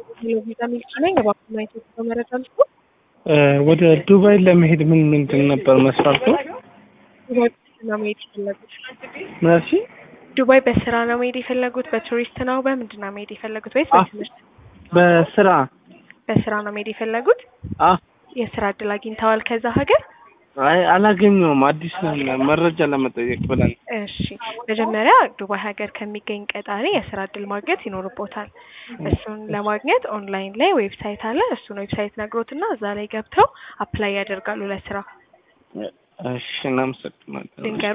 ቪዛ ሚልክ ነኝ። እባክዎን የኢትዮጵያ መረጃ ልስጡ። ወደ ዱባይ ለመሄድ ምን ምንድን ነበር መስፈርቱ? ዱባይ በስራ ነው መሄድ የፈለጉት? ምን አልሽኝ? ዱባይ በስራ ነው መሄድ የፈለጉት? በቱሪስት ነው? በምንድን ነው መሄድ የፈለጉት? ወይስ አ- በትምህርት? በስራ በስራ ነው መሄድ የፈለጉት? አ የስራ እድል አግኝተዋል ከዛ ሀገር? አይ አላገኘውም። አዲስ ነን መረጃ ለመጠየቅ ብለን እሺ መጀመሪያ ዱባይ ሀገር ከሚገኝ ቀጣሪ የስራ እድል ማግኘት ይኖርቦታል። እሱን ለማግኘት ኦንላይን ላይ ዌብሳይት አለ። እሱን ዌብሳይት ነግሮትና እዛ ላይ ገብተው አፕላይ ያደርጋሉ ለስራ። እሺ እናመሰግናለን። ድንገሩ